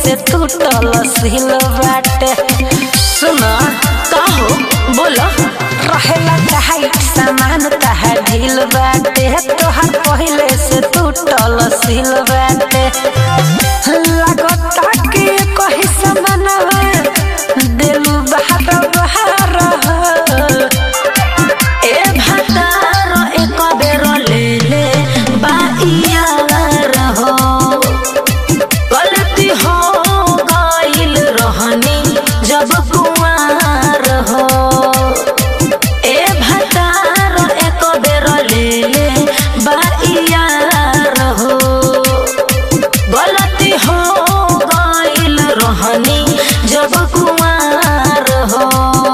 से टूटल सिल बाटे सुन काहो बोलो रहेला टाइट सामान तहार ढील बाटे तोहार पहिले से टूटल सिल बाटे लागता कि कहीं सामानवा दिलु बाहर बाहर ए भातार एक बेर ले ले बाइया रहो गलती हो गइल रहनी जब कुआर हो ए भातार एक बेर ले ले बाइया रहो गलती हो गइल रहनी जब कुआर हो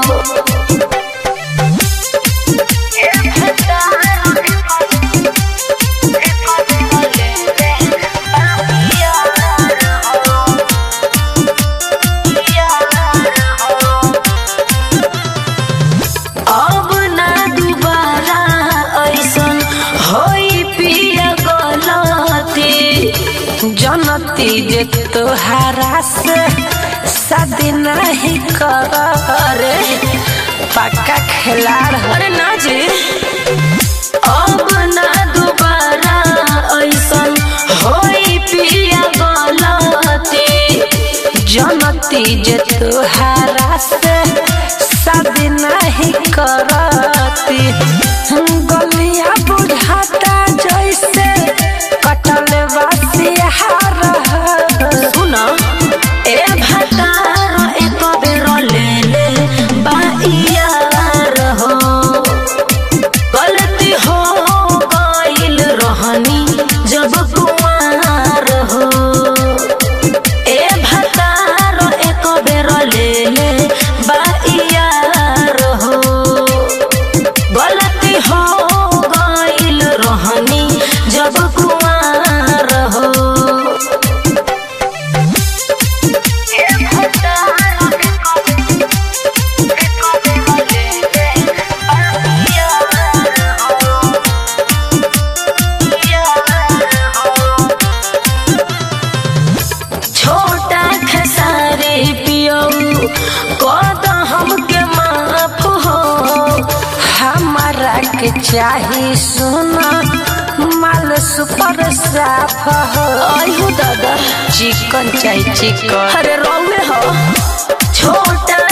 अब ना दुबारा ऐसन होई पिया गलती जनती जे तोहारा से शादी नहीं करे पक्का खिलाड़ हो अरे ना जी अब ना दुबारा ऐसन होई पिया गलती जनती जे तोहारा से शादी नहीं करती गलिया बुझाता जैसे कटल बसिहार सुन ए भातार एक बेर ले ले बाइया रहो गलती हो गइल रहनी जब कुआर हो ए भातार एक बेर ले ले बाइया रहो गलती हो गइल रहनी जब कुआर हो छोटा खसारे पियो कद हमके माफ हो हमारा के चाही सुना माल सुपर साफ हो आयु दादा चिकन चाही चिकन अरे रौवे हो छोटा